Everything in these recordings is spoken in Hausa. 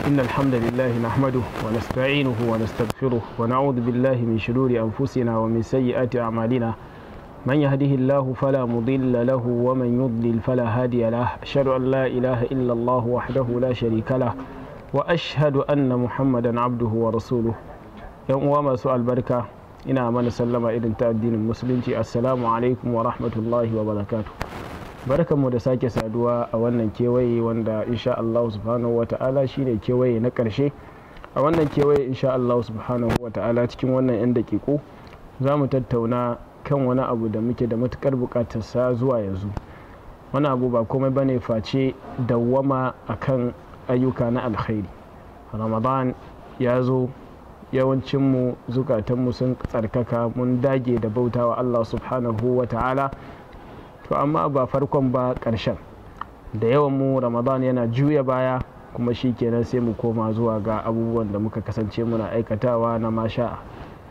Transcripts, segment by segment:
إن الحمد لله نحمده ونستعينه ونستغفره ونعوذ بالله من شرور أنفسنا ومن سيئات أعمالنا من يهده الله فلا مضل له ومن يضلل فلا هادي له أشهد أن لا إله إلا الله وحده لا شريك له وأشهد أن محمدا عبده ورسوله yan uwa masu albarka ina mana sallama irin ta addinin musulunci assalamu alaikum wa rahmatullahi wa barakatu barkanmu da sake saduwa a wannan kewaye wanda insha Allah subhanahu wa ta'ala shine kewaye na karshe a wannan kewaye insha Allah subhanahu wa ta'ala cikin wannan yan dakiku za mu tattauna kan wani abu da muke da matukar bukatar sa zuwa yanzu wani abu ba komai bane face dawwama akan ayyuka na alkhairi ramadan ya zo yawancinmu zukatanmu sun tsarkaka mun dage da bautawa Allah subhanahu wa ta'ala to amma ba farkon ba ƙarshen da yawan mu ramadan yana juya baya kuma shi kenan sai mu koma zuwa ga abubuwan da muka kasance muna aikatawa na masha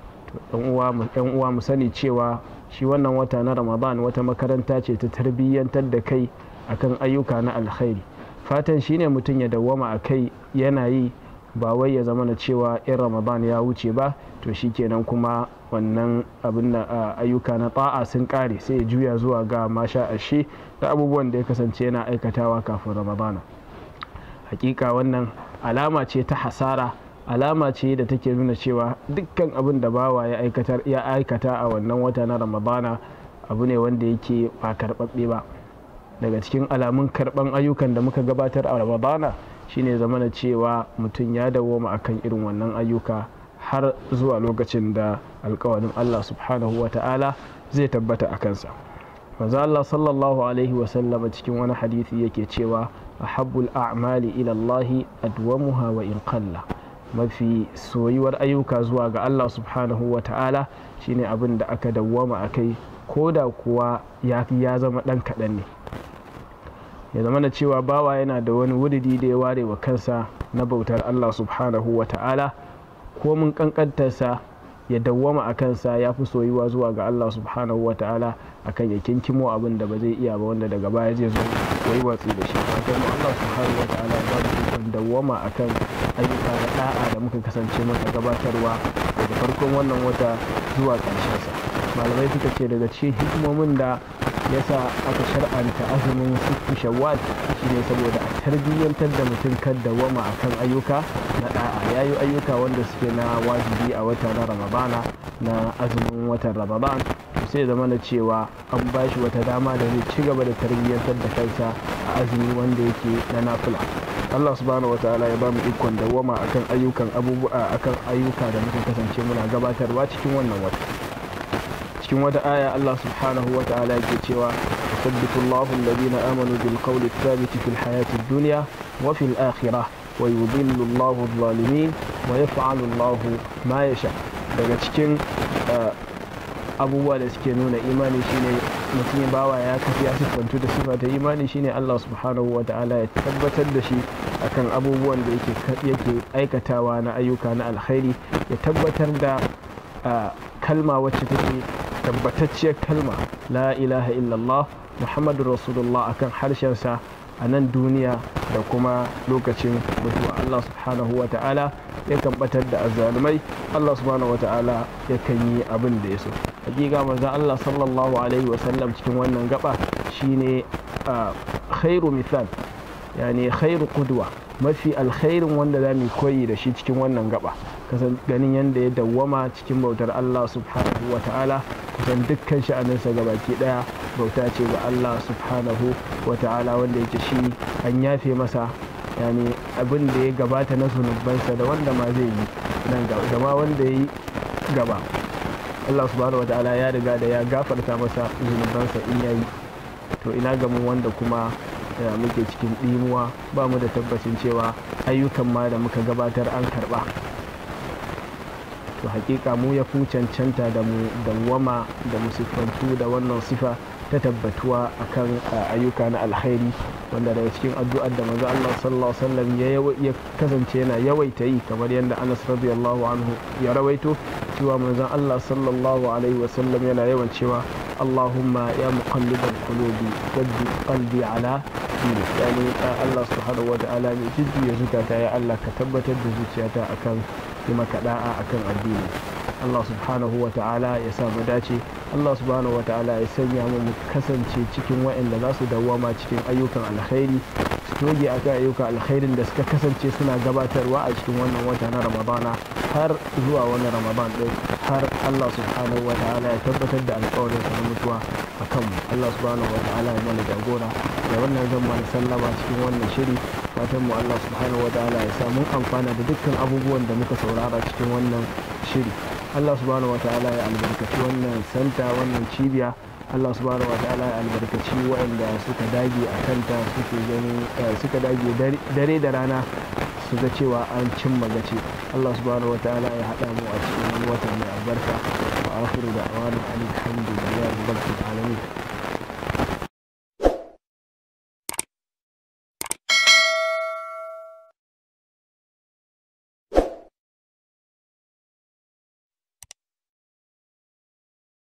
yan uwa mu sani cewa shi wannan wata na ramadan wata makaranta ce ta tarbiyyantar da kai akan ayyuka na alkhairi fatan shine mutum ya dawwama a kai yana yi ba wai ya zama na cewa in ramadan ya wuce ba to shikenan kuma wannan abin da ayyuka na ta'a sun kare sai ya juya zuwa ga masha ashe da abubuwan da ya kasance yana aikatawa kafin ramadana hakika wannan alama ce ta hasara alama ce da take nuna cewa dukkan abin da bawa ya aikata a wannan wata na ramadana abu ne wanda yake ba karɓaɓɓe ba daga cikin alamun karɓan ayyukan da muka gabatar a ramadana shine zamana cewa mutum ya dawoma akan irin wannan ayyuka har zuwa lokacin da alkawarin Allah subhanahu wa ta'ala zai tabbata a kansa manzo Allah sallallahu alaihi wa sallama cikin wani hadisi yake cewa ahabbul a'mali ila Allah adwamuha wa in qalla mafi soyuwar ayyuka zuwa ga Allah subhanahu wa ta'ala shine abin da aka dawwama akai ko da kuwa ya zama dan kaɗan ne ya zama da cewa bawa yana da wani wuridi da ya ware wa kansa na bautar Allah subhanahu wa ta'ala ko mun kankantarsa ya dawwama a kansa ya fi soyuwa zuwa ga Allah subhanahu wa ta'ala akan ya kinkimo abin da ba zai iya ba wanda daga baya zai zo wai watsi da shi kuma Allah subhanahu wa ta'ala ya ba mu dawwama akan ayyuka na da'a da muka kasance maka gabatarwa daga farkon wannan wata zuwa ƙarshensa malamai suka ce daga cikin hikimomin da yasa aka shar'anta azumin sittu shawwal shine saboda a tarbiyyantar da mutum kan dawama akan ayyuka na da'a yayi ayyuka wanda suke na wajibi a wata na ramadana na azumin watan ramadan sai zama na cewa an ba shi wata dama da zai ci gaba da tarbiyyantar da kansa a azumi wanda yake na nafila Allah subhanahu wataala ya ba mu ikon dawama akan ayyukan abubuwa akan ayyuka da muka kasance muna gabatarwa cikin wannan wata cikin wata aya Allah subhanahu wa ta'ala yake cewa yusabbitu Allahu alladhina amanu bil qawli thabit fil hayati dunya wa fil akhirah wa yudhillu Allahu adh-dhalimin wa yaf'alu Allahu ma yasha daga cikin abubuwa da suke nuna imani shine mutum bawa ya kafi ya siffantu da sifa ta imani shine Allah subhanahu wa ta'ala ya tabbatar da shi akan abubuwan da yake aikatawa na ayyuka na alkhairi ya tabbatar da kalma wacce take tabbatacciyar kalma la ilaha illallah muhammadu rasulullah akan harshensa a nan duniya da kuma lokacin mutuwa allah subhanahu wa ta'ala yakan batar da azzalumai allah subhanahu wa ta'ala yakan yi abin da ya so hakika manzon allah sallallahu alaihi wasallam cikin wannan gaba shine khairu misal yani khairu qudwa mafi alkhairin wanda za mu koyi da shi cikin wannan gaba kasan ganin yadda ya dawwama cikin bautar Allah subhanahu wa ta'ala kusan dukkan sha'aninsa baki daya bauta ce ga Allah subhanahu wa ta'ala wanda yake shi an yafe masa yani abin da ya gabata na zunubansa da wanda ma zai yi nan da ma wanda ya yi gaba Allah subhanahu wa ta'ala ya riga da ya gafarta masa zunubansa in yayi to ina ga mu wanda kuma da muke cikin ɗimuwa ba mu da tabbacin cewa ayyukan ma da muka gabatar an karɓa to hakika mu ya fi cancanta da mu dawwama da mu siffantu da wannan sifa ta tabbatuwa akan ayyuka na alkhairi wanda daga cikin addu'ar da manzo Allah sallallahu alaihi wasallam ya kasance yana yawaita yi kamar yadda Anas radiyallahu anhu ya rawaito cewa manzo Allah sallallahu alaihi wasallam yana yawan cewa Allahumma ya muqallibal qulubi thabbit qalbi ala addini yani Allah subhanahu wata'ala mai jujjuya zukata ya Allah ka tabbatar da zuciyata akan yi maka da'a akan addini Allah subhanahu wata'ala ya sa mu dace Allah subhanahu wata'ala ya sanya mu mu kasance cikin waɗanda za su dawwama cikin ayyukan alkhairi su toge akan ayyukan alkhairin da suka kasance suna gabatarwa a cikin wannan wata na Ramadana har zuwa wani Ramadan din har Allah subhanahu wata'ala ya tabbatar da alƙawarin sa na mutuwa akan mu Allah subhanahu wata'ala ya mana jagora da wannan zan mana sallama cikin wannan shiri fatan mu Allah subhanahu wata'ala ya sa mun amfana da dukkan abubuwan da muka saurara cikin wannan shiri Allah subhanahu wata'ala ya albarkaci wannan santa wannan cibiya Allah subhanahu wata'ala ya albarkaci waɗanda suka dage a kanta suke gani suka dage dare da rana su ga cewa an cimma gaci Allah subhanahu wata'ala ya haɗa mu a cikin watan mai albarka wa akhiru da awanin alhamdulillah rabbil